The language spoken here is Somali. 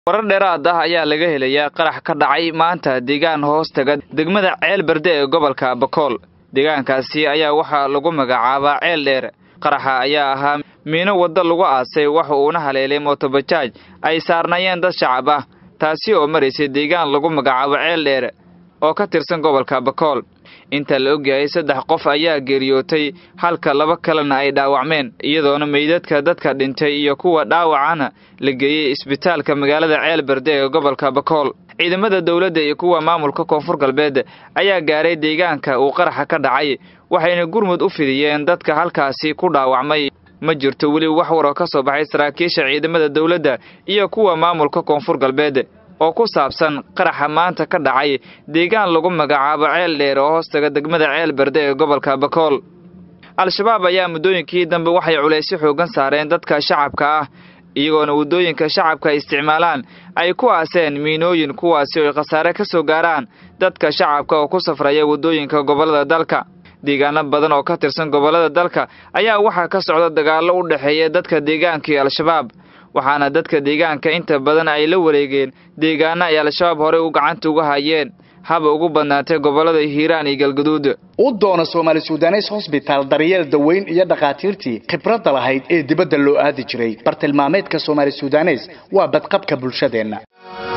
warar dheeraad ah ayaa laga helayaa qarax ka dhacay maanta deegaan hoos taga degmada ceel berde ee gobolka bakool deegaankaasi ayaa waxaa lagu magacaabaa ceel dheer qaraxa ayaa ahaa miino wadda lagu aasay waxa uuna haleelay mootobajaaj ay saarnaayeen dad shacab ah taasi oo maraysay deegaan lagu magacaabo ceel dheer oo ka tirsan gobolka bakool inta la ogyahay saddex qof ayaa geeriyootay halka laba kalena ay dhaawacmeen iyadoona meydadka dadka dhintay iyo kuwa dhaawacana la geeyey isbitaalka magaalada ceel berde ee gobolka bakool ciidamada dowladda iyo kuwa maamulka koonfur galbeed ayaa gaaray deegaanka uu qaraxa ka dhacay waxayna gurmud u fidiyeen dadka halkaasi ku dhaawacmay ma jirto weli wax waroo ka soo baxay saraakiisha ciidamada dowladda iyo kuwa maamulka koonfur galbeed oo ku saabsan qaraxa maanta ka dhacay deegaan lagu magacaabo ceel dheer oo hoostaga degmada ceel berde ee gobolka bakool al-shabaab ayaa muddooyinkii dambe waxay culaysyo xoogan saareen dadka shacabka ah iyagoona waddooyinka shacabka ay isticmaalaan ay ku aaseen miinooyin kuwaasi oo ay khasaare ka soo gaaraan dadka shacabka oo ku safraya waddooyinka gobollada dalka deegaano badan oo ka tirsan gobollada dalka ayaa waxaa ka socda dagaallo u dhexeeya dadka deegaanka iyo al-shabaab waxaana dadka deegaanka inta badan ay la wareegeen deegaano ay al-shabaab horey u gacanta uga hayeen haba ugu badnaatay gobollada hiiraan iyo galgaduud u doona soomaali sudanes hosbitaal daryeel daweyn iyo dhakhaatiirtii khibradda lahayd ee dibadda loo aadi jiray bartilmaameedka soomaali sudanes waa badqabka bulshadeenna